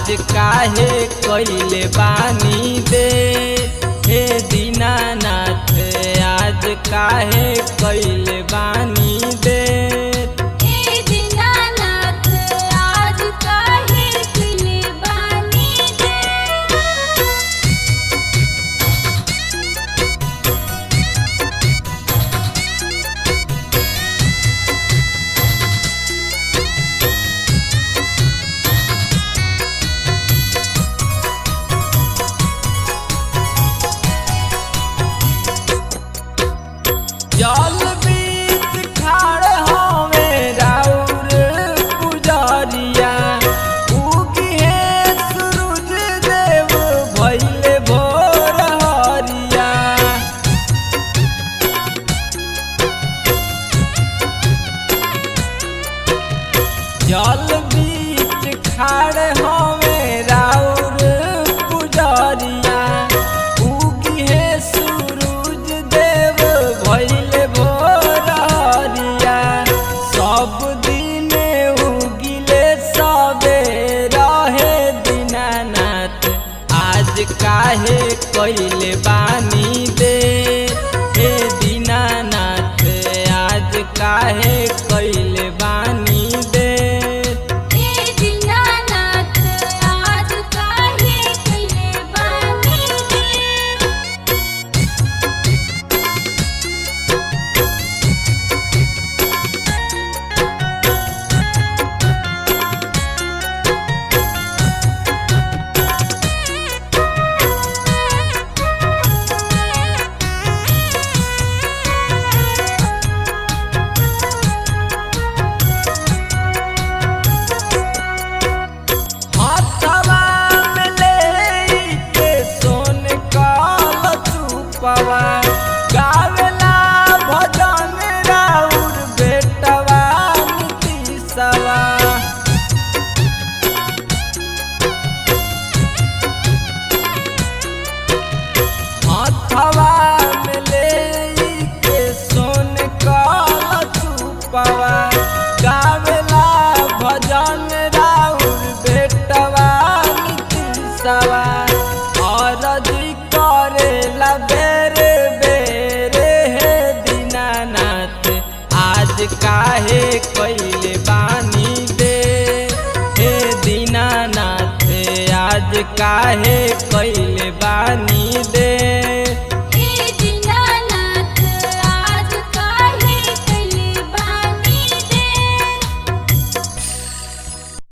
आज काहे कैले बानी दे हे दीनानाथ आज काहे कैले बानी दे हे दीनानाथ आज काहे किले बानी दे जल बीच खाड़ हवे राउर पुजरिया उगी हे सूरज देव भइले भोर हरिया जल बीच खाड़ हवे राउर पुजरिया उगी हे सूरज देव भइले भोर हरिया सब दिन उगिले सबे रहे दीनानाथ आज काहे कैले बानी दे हे दीनानाथ आज काहे कैले बानी दे हे दीनानाथ आज काहे किले बानी दे हाथवा में लेके सोन काल चुपवा गावेला भजन राउर बेटवा नीतीशवा हाथवा में लेके सोन काल चुपवा गावेला भजन राउर बेटवा नीतीशवा अरजी करेला बेरे बेरे हे दीनानाथ आज काहे कैले बानी दे हे दीनानाथ आज काहे कैले